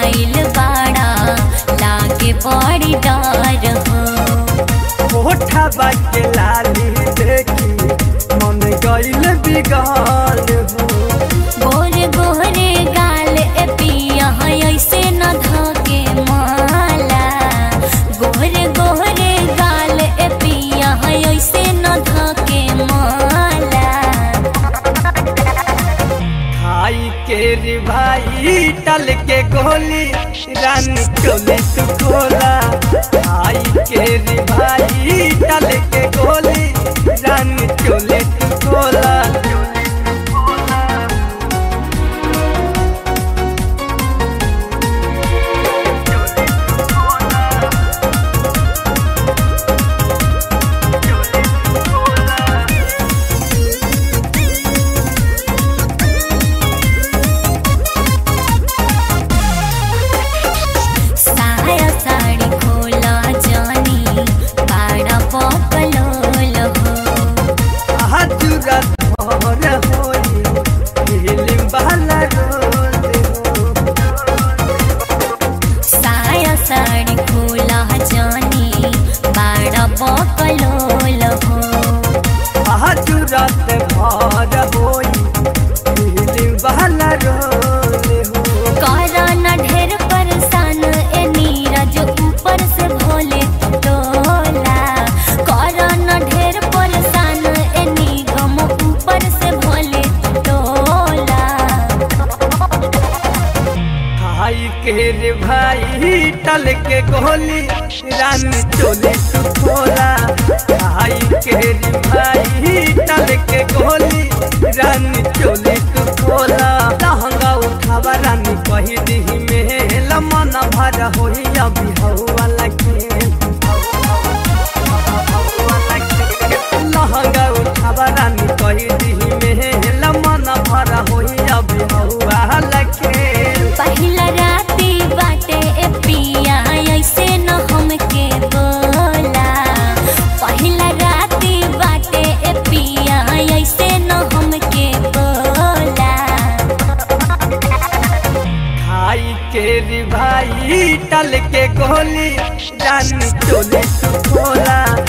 आइल बाड़ा लागे बड़ी डर हो होठा बाके लाली देखी मन गइल बिगाल हो गोरे गोरे गाल ए पिया है ऐसे न धके माला गोरे गोरे गाल ए पिया है ऐसे न धके माला खाई के रे भाई टल के गोली रानी चोली तू खोला खाई के रे भाई टल के गोली रानी चोली तू खोला साया साड़ी खोला जानी बाड़ा पकलोल हो हजुरा धर होई फिल्म वाला रोल हो साया साड़ी खोला जानी बाड़ा पकलोल हो हजुरत भर होई फिल्म वाला रोल हो करना ढेर परेशान ए नीरज ऊपर से भोले टोला करना ढेर परेशान ए निगम ऊपर से भोले टोला भाई के रे भाई टल के गोली रानी चोली तू खोला भाई के रे भाई टल के गोली रानी चोली तू खोला लहंगा उठावा रानी कही दी में लमन भर होई अभी हवा लगे लहंगा उठावा रानी कही दी में लमन भर होई अभी हवा लगे पहिला राती बाटे ए पिया ऐसे न हमके बोला पहिला राती बाटे ए पिया ऐसे न हमके बोला खाई के रे भाई टल के गोली रानी चोली तू खोला